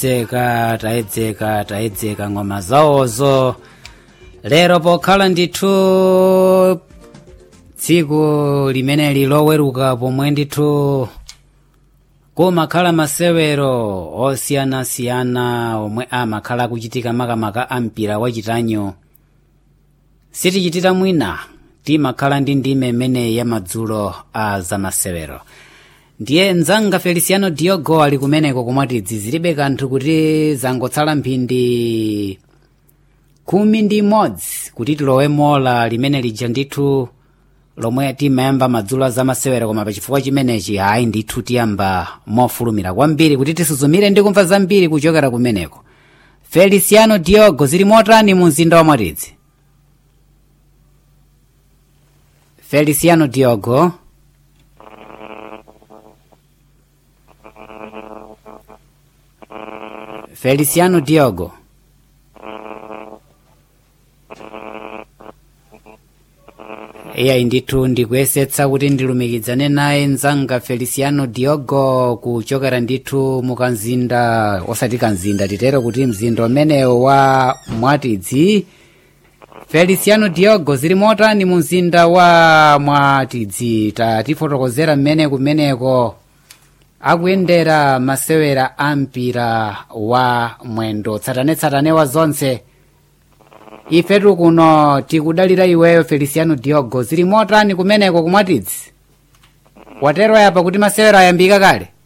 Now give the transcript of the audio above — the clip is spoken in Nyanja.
dzeka tayedzeka tayedzeka ng'oma zawozo lero pokhala ndithu tsiku limeneli loweruka pomwe ndithu kumakhala masewero osiyanasiyana omwe amakhala akuchitika makamaka a mpira wachitanyo sitichitira mwina timakhala ndi ndime imeneyi ya madzulo a zamasewero ndiye mdzanga feliciano diogo ali kumeneko komwatidzi zilibe kanthu kuti zangotsala mphindi khumi ndi imodzi kuti tilowe mola limene lija ndithu lomwe timayamba madzulo a zamasewero koma pachifukwa chimenechi hayi ndithu tiyamba mofulumira kwambiri kuti tisuzumire ndi kumva zambiri kuchokera kumeneko feliciano diogo zili motani mu mzinda wa mwatidzi feliciano diogo feliciano diogo iyayi ndithu ndikuyesetsa kuti ndilumikizane naye mzanga feliciano diogo kuchokera ndithu mukanzinda osati kanzinda titero kuti mzinda umenewo wa mwatidzi feliciano diogo zili motani mu mzinda wa mwatidzi tatifotokozera mmene kumeneko akuyendera masewera a mpira wa mwendo tsatanetsatane wa zonse ifetu kuno tikudalira iweyo feliciano diogo zili motani kumeneko kumwatidzi watero yapa kuti masewera ayambika kale